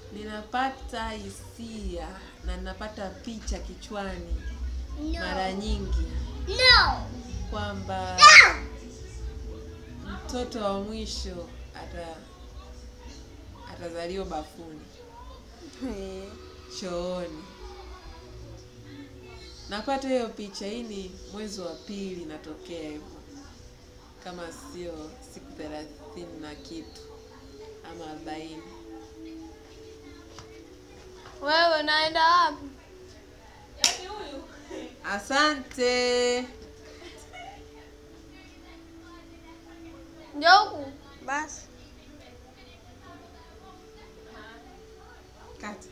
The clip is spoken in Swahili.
ninapata hisia na ninapata picha kichwani No. mara nyingi No. kwamba mtoto wa mwisho ata atazaliwa bafuni chooni. Napata hiyo picha. Hii ni mwezi wa pili natokea hivyo, kama sio siku thelathini na kitu ama arobaini. Wewe unaenda wapi? Asante. Njoo huku basi. Kati.